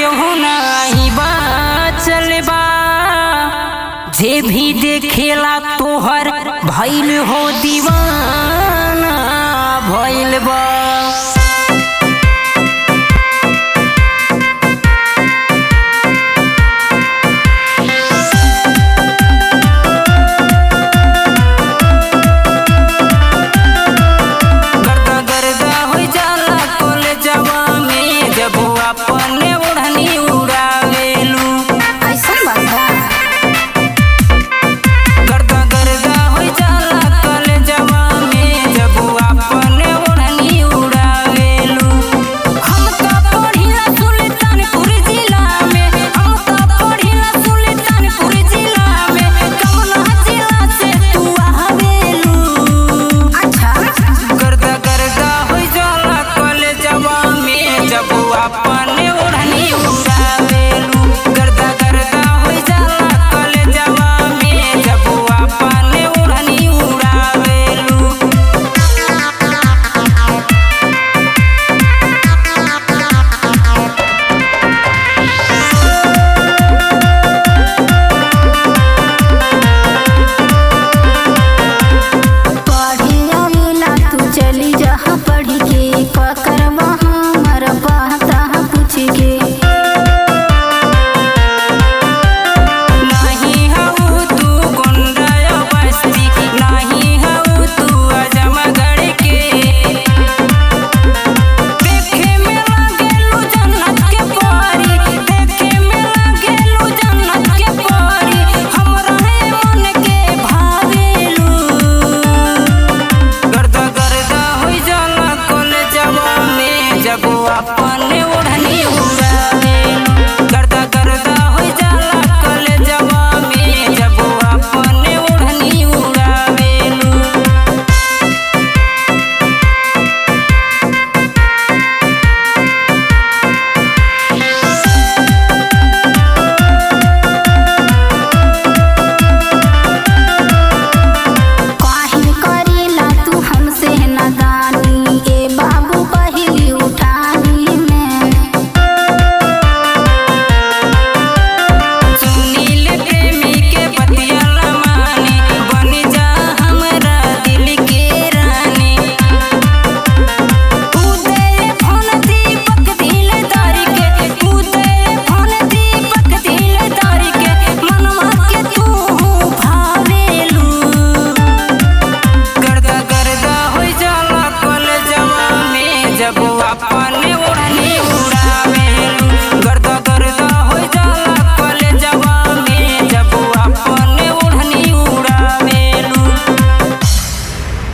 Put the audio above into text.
केहू नाही बाचल बा जे भी देखेला तोहर भइल हो दीवाना भइल बा गर्दा गर्दा हो जाला कॉलेजवा में जब वो अपने ओढ़नी उड़ावेलू ऐसा बात बा गर्दा गर्दा हो जाला कॉलेजवा में जब वो अपने ओढ़नी उड़ावेलू हम तो पढ़िला सुल्तानपुर जिला में हम तो पढ़िला सुल्तानपुर जिला में कमला जिला से तू आवेलू अच्छा गर्दा गर्दा हो जाला कॉलेजवा में जब वो अपने ओढ़नी उड़ावेलू गर्दा गर्दा हो जाला कॉलेजवा में जब वो अपने ओढ़नी उड़ावेलू पढ़े आवेला तू चली जहाँ पढ़ के पकड़ वहाँ मर पाता पूछ के नहीं हऊ तू गुंडा बस्ती नहीं हऊ तू अजमगढ़ के देखे में लागेलू जन्नत के परी देखे में लागेलू जन्नत के परी हमरा है मन के भावेलू गर्दा गर्दा हो जाला कॉलेजवा में जब वो अपने ओढ़नी उड़ावेलू गर्दा गर्दा हो जाला कॉलेजवा में जब वो अपने ओढ़नी उड़ावेलू काहे करेला तू हमसे नादानी ए बाबू पहली उठानी में सुनील प्रेमी के पतियाला मानी बनी जा हमरा दिल के रानी उदे फोन दीपक दिल दारी के उदे फोन दीपक दिल दारी के मनवा के तू भावेलू गर्दा गर्दा हो जाला कॉलेजवा में जब वो अपने ओढ़नी उड़ा